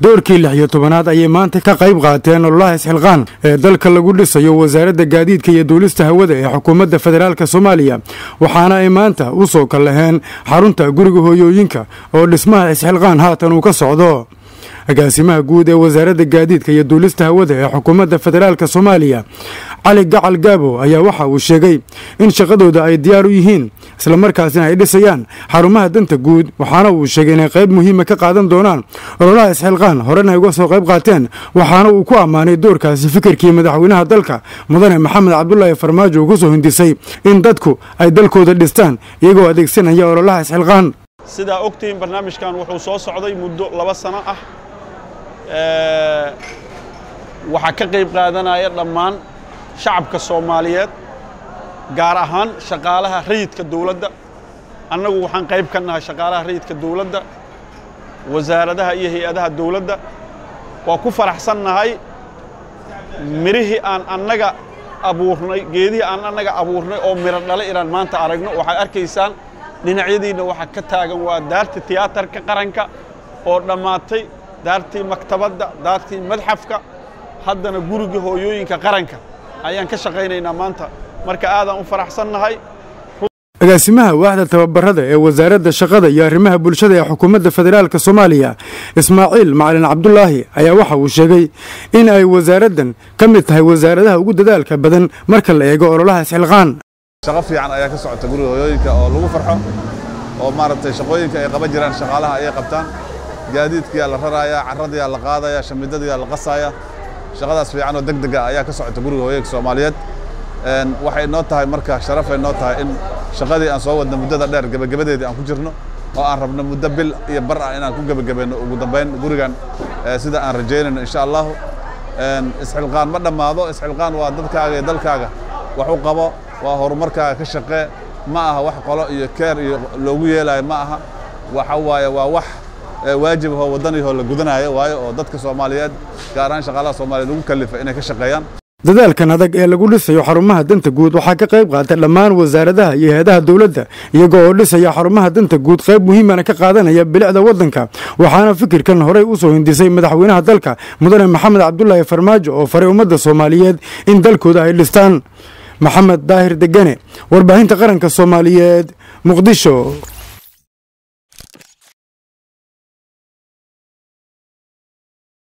doorkii lix iyo tobanaad ayay maanta ka qayb qaateen ololaha isxilqaan ee dalka lagu dhisayo wasaaradda gaadiidka iyo duulista hawada ee xukuumadda federaalk soomaaliya waxaana ay maanta u soo kallaheen xarunta guriga hooyooyinka oo dhismaha isxilqaan haatan uu ka socdo agaasimaha guud ee wasaaradda gaadiidka iyo duulista hawada ee xukuumadda federaalk soomaaliya cali gacal gaabo ayaa waxa uu sheegay in shaqadooda ay diyaar u yihiin islamarkaasina ay dhisayaan xarumaha danta guud waxaana uu sheegay inay qayb muhiima ka qaadan doonaan ololaha isxilqaan horena ay uga soo qayb qaateen waxaana uu ku ammaanay doorkaasi fikirkii madaxweynaha dalka mudane maxamed cabdulaahi farmaajo uu ku soo hindisay in dadku ay dalkooda dhistaan iyagoo adeegsanaya ololaha isxilqaan sidaa ogtihiin barnaamijkan wuxuu soo socday muddo laba sano ah waxaa ka qayb qaadanaya dhammaan shacabka soomaaliyeed gaar ahaan shaqaalaha rayidka dawladda annagu waxaan qayb ka nahay shaqaalaha rayidka dawladda wasaaradaha iyo hay-adaha dawladda waa ku faraxsannahay mirihii aan annaga abuurnay geedihii aan annaga abuurnay oo miro dhalay inaan maanta aragno waxaad arkaysaan dhinacyadiinna waxaa ka taagan waa daarta tiyaatarka qaranka oo dhammaatay daartii maktabadda daartii madxafka haddana gurigii hooyooyinka qaranka ayaan ka shaqaynaynaa maanta marka aadaan u faraxsannahay agaasimaha waaxda tababarada ee wasaaradda shaqada iyo arrimaha bulshada ee xukuumadda federaalk soomaaliya ismaaciil macalin cabdulaahi ayaa waxa uu sheegay in ay wasaaraddan ka mid tahay wasaaradaha ugu dadaalka badan marka la eego ololaha isxilqaan shaqo fiican ayaa ka socota guriga hooyooyinka oo lagu farxo oo maaragtay shaqooyinka ay qaban jiraan shaqaalaha ayay qabtaan gaadiidkiyaa la raraaya carradiyaa la qaadaya shamidadiyaa la qasaaya shaqadaas fiican oo deg dega ayaa ka socota guriga hooyooyinka soomaaliyeed waxay noo tahay marka sharafay noo tahay in shaqadii aan soo wadna muddada dheer gebagabadeedii aan ku jirno oo aan rabno muddo bil iyo bar ah inaan ku gebagabayno ugu dambayn gurigan sida aan rajaynayno insha allahu isxilqaan ma dhammaado isxilqaan waa dadkaaga iyo dalkaaga wax u qabo waa horumarkaaga ka shaqee ma aha wax qolo iyo keer iyo loogu yeelaayo ma aha waxa waaye waa wax waajib ahoo waddanihoo la gudanayo waayo oo dadka soomaaliyeed gaar ahaan shaqaalaha soomaaliyeed lagu kallifay inay ka shaqeeyaan dadaalkan adag ee lagu dhisayo xarumaha danta guud waxaa ka qayb qaatay dhammaan wasaaradaha iyo hay-adaha dowladda iyagoo oo dhisaya xarumaha danta guud qayb muhiimana ka qaadanaya bilicda waddanka waxaana fikirkan horey u soo hindisay madaxweynaha dalka mudane maxamed cabdulaahi farmaajo oo faray ummadda soomaaliyeed in dalkooda ay dhistaan maxamed daahir degane warbaahinta qaranka soomaaliyeed muqdisho